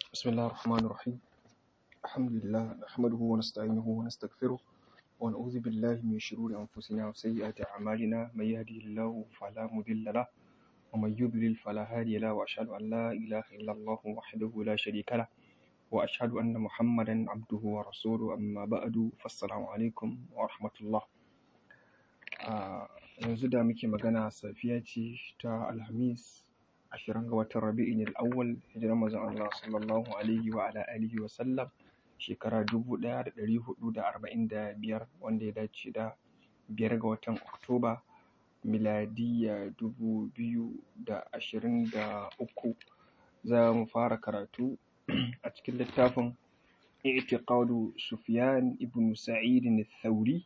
بسم الله الرحمن الرحيم الحمد لله نحمده ونستعينه ونستغفره ونعوذ بالله من شرور أنفسنا وسيئات أعمالنا من يهده الله فلا مضل له ومن يضلل فلا هادي له وأشهد أن لا إله إلا الله وحده لا شريك له وأشهد أن محمدا عبده ورسوله أما بعد فالسلام عليكم ورحمة الله آه yanzu da muke magana safiya ce ta alhamis ashirin ga watan rabi'in al'awwal hijirar manzon Allah sallallahu alaihi wa ala alihi wa sallam shekara dubu ɗaya da ɗari huɗu da arba'in da biyar wanda ya dace da biyar ga watan oktoba miladiyya dubu biyu da ashirin da uku za mu fara karatu a cikin littafin i'tiqadu sufyan ibn sa'id al-thawri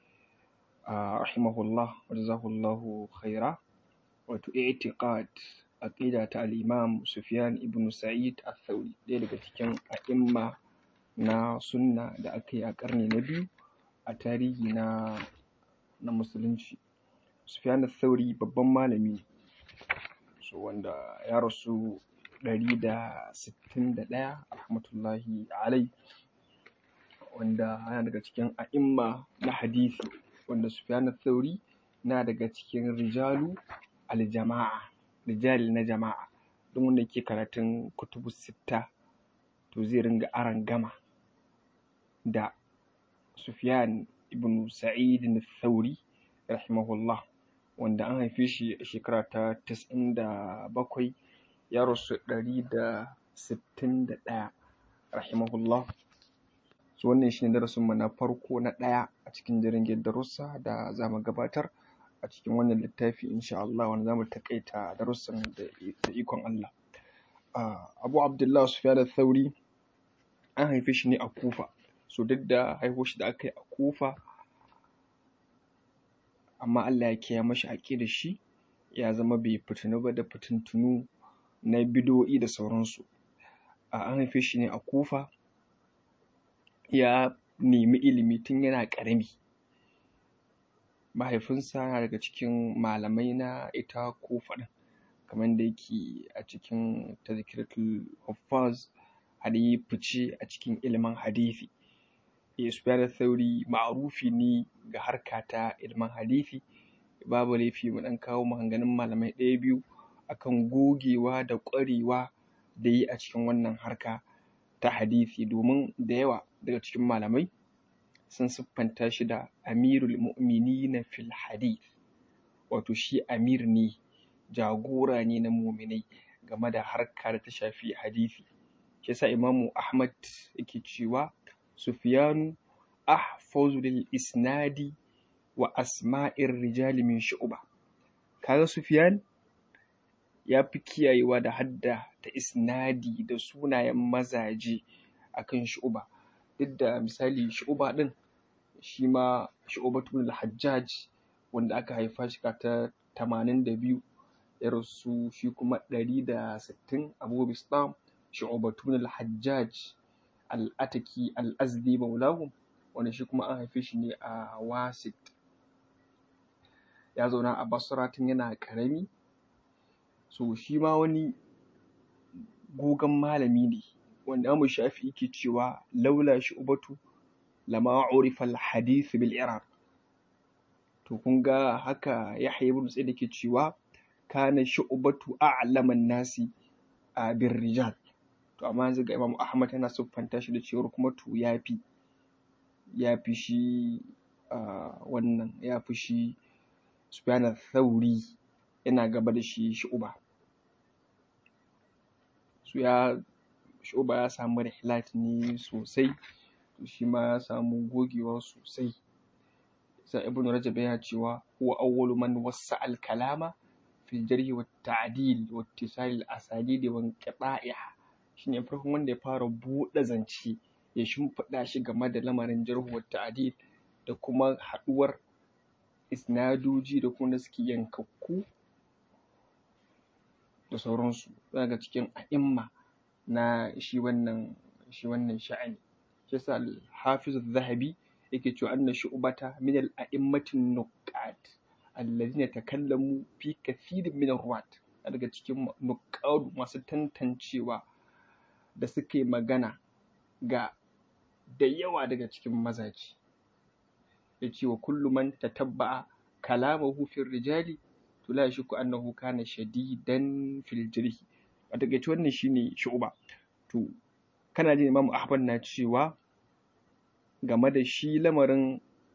rahimahullah wa jazahullahu khaira wato i'tiqad aqida ta al-imam Sufyan ibn Sa'id al-Thawri ɗaya daga cikin a'imma na sunna da aka yi a ƙarni na biyu a tarihi na na musulunci Sufyan al-Thawri babban malami ne so wanda ya rasu ɗari da sittin da ɗaya rahmatullahi alai wanda yana daga cikin a'imma na hadisi wanda Sufyan al-Thawri na daga cikin rijalu al-jama'a rijal na jama'a duk wanda ke karatun kutubu sitta to zai ringa aron gama da Sufyan ibn Sa'id al-Thawri rahimahullah wanda an haife shi a shekara ta tas'in da bakwai ya rasu ɗari da sittin da ɗaya rahimahullah so wannan shine darasin mu na farko na ɗaya a cikin jirgin darussa da za mu gabatar a cikin wannan littafi insha Allah wanda zamu takaita darussan da ikon Allah Abu Abdullah Sufyan al-Thawri an haife shi ne a Kufa so duk da haihuwar shi da aka yi a Kufa amma Allah ya kiyaye mashi da shi ya zama bai fitinu ba da fitintunu na bidoyi da sauransu an haife shi ne a Kufa ya nemi ilimi tun yana ƙarami mahaifinsa yana daga cikin malamai na ita kufa ɗin kamar da yake a cikin tazkiratul huffaz har yi fice a cikin ilimin hadisi Sufyan Thauri ma'rufi ne ga harka ta ilimin hadisi babu laifi mu ɗan kawo maganganun malamai ɗaya biyu akan gogewa da ƙwarewa da yi a cikin wannan harka ta hadisi domin da yawa daga cikin malamai sun siffanta shi da amirul mu'minina fil hadith wato shi amir ne jagora ne na muminai game da harka da ta shafi hadisi shi yasa imamu ahmad yake cewa sufyanu ahfazu lil isnadi wa asma'ir rijali min shu'ba kaga sufyan ya fi kiyayewa da hadda ta isnadi da sunayen mazaje akan shu'ba duk da misali shu'ba din shi ma shu'batu al-hajjaj wanda aka haifa shi ta tamanin da biyu ya rasu shi kuma ɗari da sittin abu bistam shu'batu al-hajjaj al-ataki al-azdi maulahu wanda shi kuma an haife shi ne a wasit ya zauna a basra tun yana ƙarami so shi ma wani gogon malami ne wanda amu shafi yake cewa laula shu'batu lama urifa al-hadith bil iraq to kun ga haka yahya ibn sa'id yake cewa kana shu'batu a'laman nasi a bir rijal to amma yanzu ga imam ahmad yana siffanta shi da cewa kuma to yafi yafi shi wannan yafi shi sufyan al-thawri yana gaba da shi shu'ba su ya shu'ba ya samu rihlat ne sosai shi ma ya samu gogewa sosai sa ibn rajab yana cewa huwa awwalu man wassa al kalama fil jarh wa ta'dil wa ittisal al asanid wa inqita'iha shine farkon wanda ya fara buɗe zance ya shimfiɗa shi game da lamarin jarh wa ta'dil da kuma haɗuwar isnadoji da kuma suke yankakku da sauransu daga cikin a'imma na shi wannan shi wannan sha'ani shi yasa al-hafiz az-zahabi yake cewa anna shu'bata min al-a'immatin nuqat alladhina takallamu fi kathirin min ar-ruwat daga cikin nuqad masu tantancewa da suka yi magana ga da yawa daga cikin mazaje ya ce wa kullu man tatabba'a kalamahu fil rijali to la yashku annahu kana shadidan fil jirhi a takaice wannan shine shu'ba to kana jin Imam Ahmad na cewa game da shi lamarin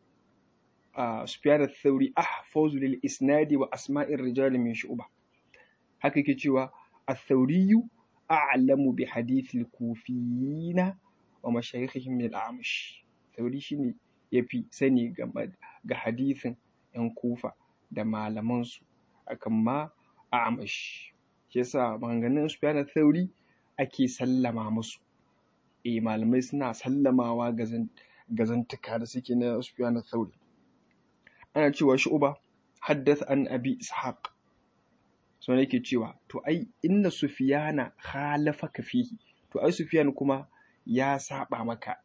Sufyan al-Thawri ahfazu lil isnadi wa asma'ir rijal min shu'ba haka yake cewa al-Thawri a'lamu bi hadith al-kufiyina wa mashayikhihim min al-a'mash Thawri shine yafi sani game ga hadithin yan kufa da malaman su akan ma a'mash shi yasa maganganun Sufyan al-Thawri ake sallama musu eh malamai suna sallamawa ga zantuka da suke na Sufyan al-Thawri ana cewa Shu'ba haddath an Abi Ishaq so yake cewa to ai inna Sufyana khalafaka fihi to ai Sufyan kuma ya saba maka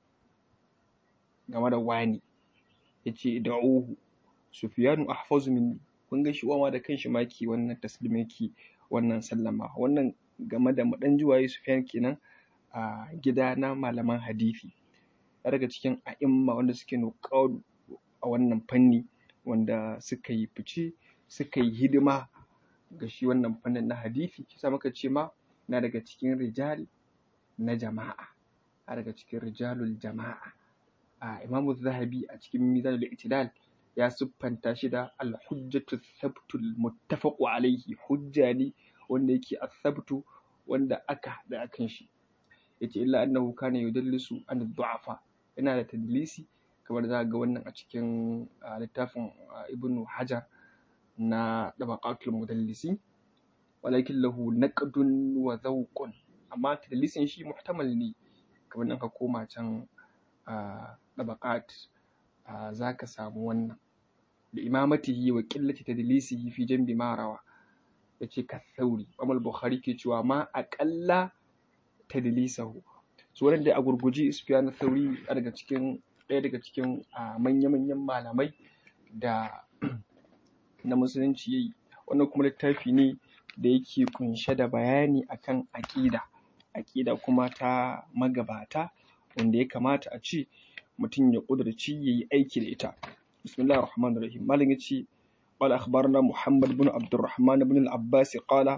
game da wani yace da'uhu Sufyanu ahfazu minni kun ga shi uwa da kanshi ma ke wannan taslimi ke wannan sallama wannan game da madan juwaye Sufyan kenan a gida na malaman hadisi daga cikin a'imma wanda suke nuqadu a wannan fanni wanda suka yi fice suka yi hidima ga shi wannan fannin na hadisi shi muka ce ma na daga cikin rijal na jama'a a daga cikin rijalul jama'a a imamu zahabi a cikin mizanul itidal ya siffanta shi da al-hujjatu thabtul muttafaqu alaihi hujja ne wanda yake asabtu wanda aka haɗa akan shi yace illa annahu kana yudallisu an du'afa yana da tadlisi kamar za ga wannan a cikin littafin ibn hajar na dabaqatul mudallisi walakin lahu naqdun wa zawqun amma tadlisin shi muhtamal ne kamar nan ka koma can dabaqat za ka samu wannan da imamatihi wa qillati tadlisihi fi jambi marawa yace ka sauri amal bukhari ke cewa ma aqalla tadlisahu so wannan dai a gurguji sufyan sauri daga cikin ɗaya daga cikin manya-manyan malamai da na musulunci yayi wannan kuma littafi ne da yake kunshe da bayani akan aƙida aƙida kuma ta magabata wanda ya kamata a ce mutum ya ƙudurci ya yi aiki da ita bismillahir rahmanir rahim malam yace قال أخبرنا محمد بن عبد الرحمن بن العباس قال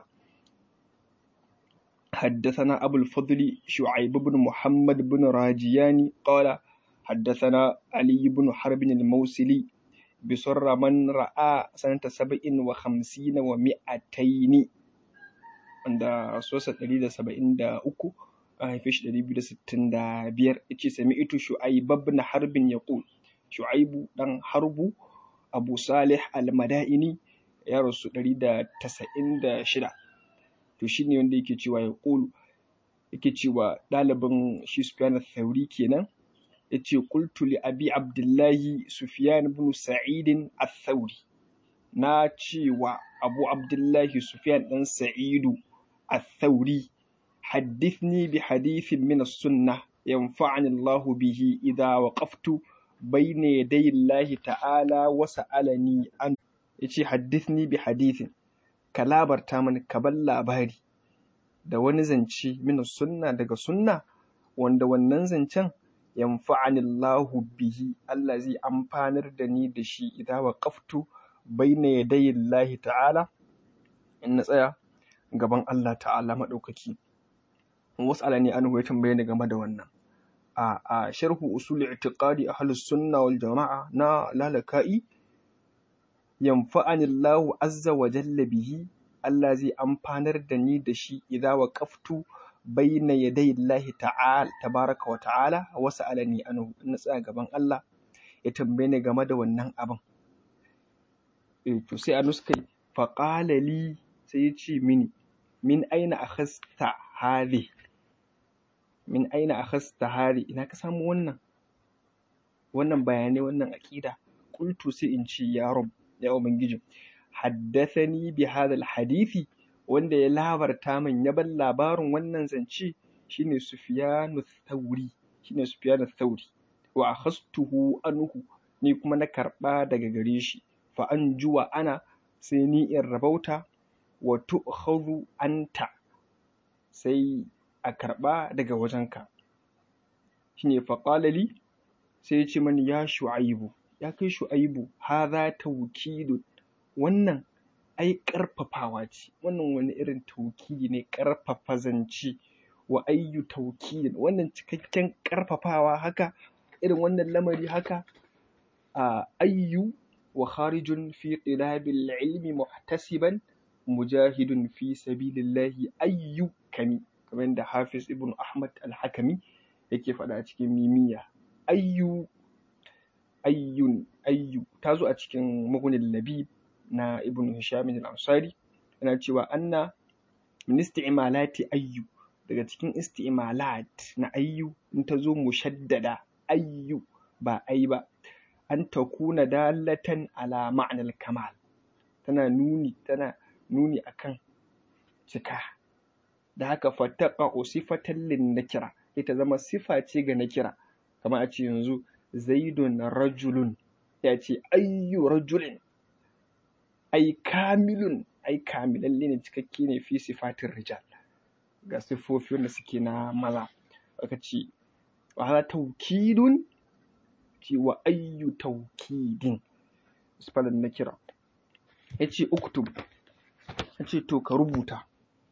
حدثنا أبو الفضل شعيب بن محمد بن راجياني قال حدثنا علي بن حرب الموصلي بسر من رأى سنة سبع وخمسين ومئتين عند رسول الله سبعين دا أكو هيفش دا بيدا ستين دا بير إتشي سمعت شعيب بن حرب يقول شعيب دان حرب أبو صالح المدائني يا رسول الله دا تسعين دا شدا to shine wanda yake cewa ya ƙulu yake cewa ɗalibin shi Sufyan Thauri kenan yace qultu li abi abdullahi Sufyan ibn Sa'id al-Thawri na cewa Abu Abdullahi Sufyan dan Sa'idu al-Thawri حدثني بحديث من السنة ينفعني الله به إذا وقفت بين يدي الله تعالى وسألني أن يتي حدثني بحديث كلابر تامن كبل labari da wani zance min sunna daga sunna wanda wannan zancen yanfa'ani Allahu bihi Allah zai amfanar da ni da shi idan waqaftu baina yadayi Allah ta'ala in na tsaya gaban Allah ta'ala madaukaki wasu ne an ya tambaye ni game da wannan a a sharhu usul i'tiqadi ahlus sunna wal jama'a na lalaka'i yanfa'ani Allahu azza wa jalla bihi Allah zai amfanar da ni da shi idza waqaftu baina yaday Allah ta'ala tabaraka wa ta'ala wa sa'alani anhu in tsaya gaban Allah ya tambaye ni game da wannan abin eh to sai anuskai fa qala li sai ya ce mini min aina akhasta hadhi min aina akhasta hadhi ina ka samu wannan wannan bayanai wannan aqida qultu sai in ce ya rab ya ubangiji haddathani bi hadha alhadisi wanda ya labarta min ya ban labarin wannan zance shine Sufyanu Thawri shine Sufyanu Thawri wa akhastuhu anhu ni kuma na karba daga gare shi fa anjuwa ana sai ni in rabauta wa tu'khadhu anta sai a karɓa daga wajenka shine faƙalali sai ya ce mani ya shu'aibu ya kai shu'aibu haza tawkidun wannan ai ƙarfafawa ce wannan wani irin taukidi ne ƙarfafa zance wa ayyu taukidin wannan cikakken ƙarfafawa haka irin wannan lamari haka a ayyu wa kharijun fi tilabil ilmi muhtasiban mujahidun fi sabilillahi ayyu kami kamar da hafiz ibn ahmad al-hakami yake faɗa a cikin mimiya ayyu ayyun ayyu ta zo a cikin magunin labib na ibn hisham al-ansari yana cewa anna min isti'malati ayyu daga cikin isti'malat na ayyu in ta zo mushaddada ayyu ba ai ba an takuna dalatan ala ma'anar kamal tana nuni tana nuni akan cika da haka fattaqa sifatan lin nakira ita zama sifa ce ga nakira kamar a ce yanzu zaidun rajulun ya ce ayyu rajulin ai kamilun ai kamilalle ne cikakke ne fi sifatin rijal ga siffofi wanda suke na maza aka ce wa hada taukidun ce wa ayyu taukidin sifatin na kira ya ce uktub ya ce to ka rubuta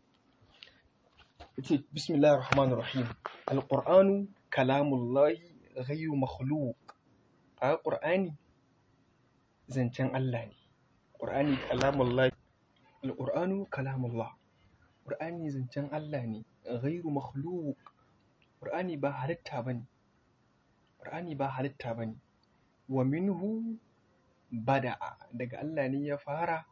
ya ce bismillahir rahmanir rahim alqur'anu kalamullahi ghayru makhluq a qur'ani zancen Allah ne qur'ani kalamullahi alqur'anu kalamullah qur'ani zancen Allah ne ghayru makhluq qur'ani ba halitta bane qur'ani ba halitta bane wa minhu bada'a daga Allah ne ya fara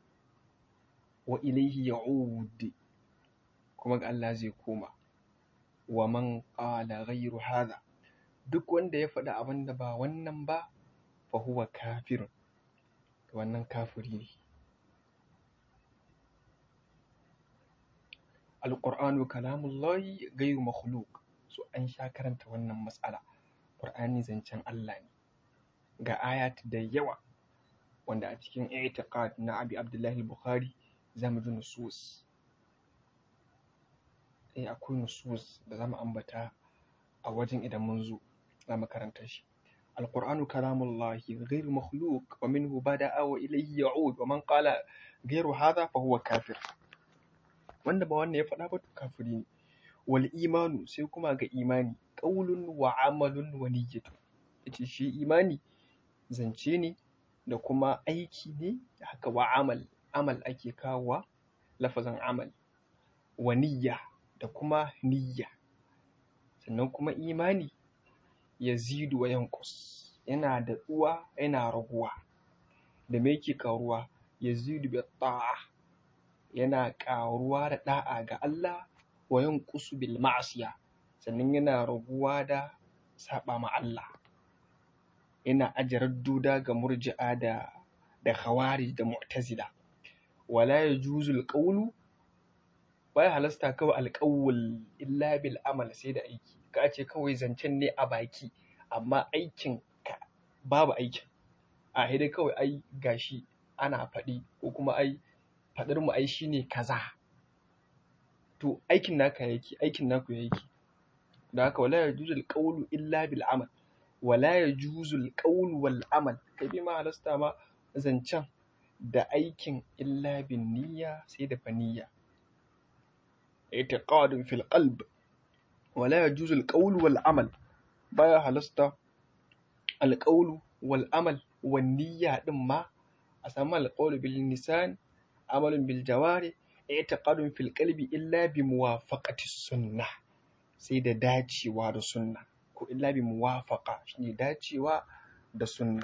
wa ilaihi ya'ud kuma ga Allah zai koma wa man qala ghayru hadha duk wanda ya faɗi abin da ba wannan ba fa huwa kafirun wannan kafiri ne alqur'anu kalamullahi ghayru makhluq so an sha karanta wannan matsala qur'ani zancen Allah ne ga ayat da yawa wanda a cikin i'tiqad na Abi Abdullah al-Bukhari zamu ji nusus eh akwai nusus da zamu ambata a wajen idan mun zo zamu karanta shi القرآن كلام الله غير مخلوق ومنه بدأ وإليه يعود ومن قال غير هذا فهو كافر wanda ba wannan ya faɗa ba to kafiri ne wal imanu sai kuma ga imani qaulun wa amalun wa niyyatu yace shi imani zance ne da kuma aiki ne haka wa amal amal ake kawowa lafazin amal wa niyya da kuma niyya sannan kuma imani yazidu wa yanqus yana da tsuwa yana raguwa da me yake karuwa yazidu bi ta'a yana karuwa da da'a ga Allah wa yanqusu bil ma'siya sannan yana raguwa da saba ma Allah yana ajarar duda ga murji'a da da khawarij da mu'tazila wala yajuzu al baya halasta kawai alƙawul illa bil amal sai da aiki ka ce kawai zancen ne a baki amma aikin ka babu aikin a dai kawai ai gashi ana faɗi ko kuma ai faɗar mu ai shine kaza to aikin naka yake aikin naku yake da haka wala yajuzu alqawlu illa bil amal wala yajuzu alqawlu wal amal kai bi ma halasta ma zancen da aikin illa bin niyya sai da faniyya i'tiqadun fil qalb wala yajuzu alqawlu wal amal baya halasta alqawlu wal amal wan niyya din ma a samu alqawlu bil lisan amalun bil jawari i'tiqadun fil qalbi illa bi muwafaqati sunnah sai da dacewa da sunna ko illa bi muwafaqa shine dacewa da sunna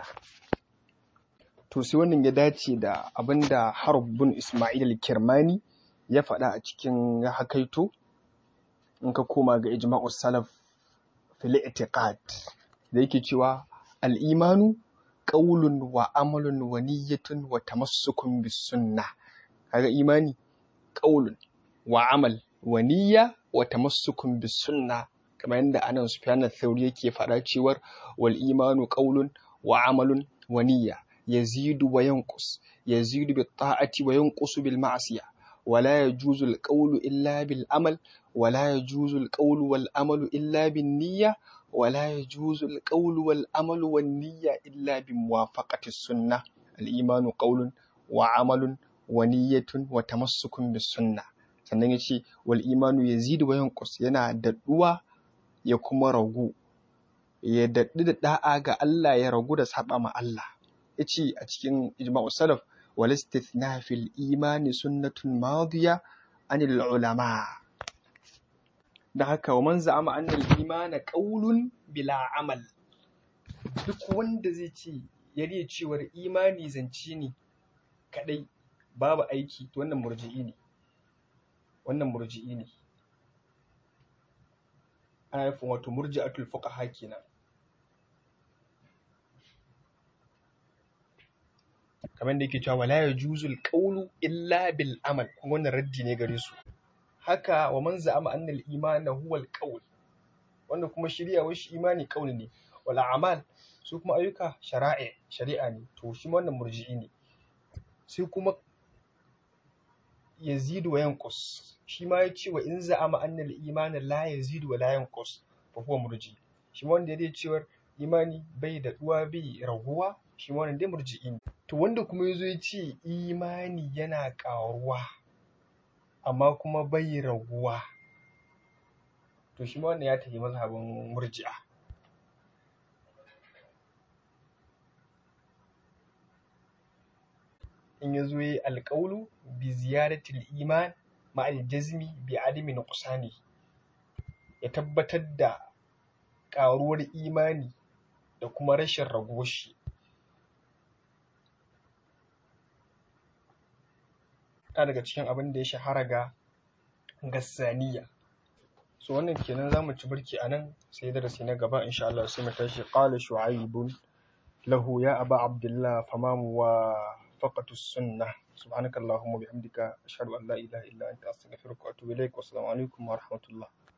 to sai wannan ya dace da abinda Harb bin Ismail al-Kirmani ya faɗa a cikin ya hakaito in ka koma ga ijma'us salaf fil i'tiqad da yake cewa al-imanu qawlun wa amalun wa niyyatun wa tamassukun bis sunnah kaga imani qawlun wa amal wa niyya wa tamassukun bis sunnah kamar yadda anan Sufyan al-Thawri yake faɗa cewar wal imanu qawlun wa amalun wa niyya yazidu wa yanqus yazidu bit ta'ati wa yanqusu bil ma'siyah ولا يجوز القول إلا بالعمل wala yajuzu alqawlu wal amalu illa bin niyya wala yajuzu alqawlu wal amalu wan niyya illa bi muwafaqati sunnah al imanu qawlun wa amalun wa niyyatun wa tamassukun bis sunnah sannan yace wal imanu yazidu wa yanqus yana daɗuwa ya kuma ragu ya daɗu da da'a ga Allah ya ragu da saba ma Allah yace a cikin ijma'u salaf wal istithna fil imani sunnatun madiya anil ulama da haka wa man za'ama anna al imana qawlun bila amal duk wanda zai ce yariya cewar imani zance ne kadai babu aiki to wannan murji'i ne wannan murji'i ne ana nufin wato murji'atul fuqaha kenan kamar da yake cewa wala yajuzul qawlu illa bil amal kuma wannan raddi ne gare su haka wa man za'ama anna al imana huwa al qawl wanda kuma shari'a wai shi imani qawl ne wal a'mal su kuma ayyuka shari'a shari'a ne to shi wannan murji'i ne sai kuma yazidu wa yanqus shi ma ya ce wa in za'ama anna al imana la yazidu wa la yanqus fa huwa murji shi ma wanda ya cewar imani bai da duwa bai raguwa shi ma wannan dai murji'i ne to wanda kuma yazo ya ce imani yana ƙaruwa amma kuma bai raguwa to shi ma wannan ya tafi mazhabin murji'a in ya zo yi alƙaulu bi ziyaratil iman ma'al jazmi bi adami nuqsani ya tabbatar da ƙaruwar imani da kuma rashin raguwar shi yana daga cikin abin da ya shahara ga gassaniya so wannan kenan zamu ci birki a nan sai darasi na gaba insha Allah sai mu tashi qala shu'aibun lahu ya aba abdullah famamu wa فقط السنة سبحانك اللهم وبحمدك أشهد أن لا إله إلا أنت أستغفرك وأتوب إليك والسلام عليكم ورحمة الله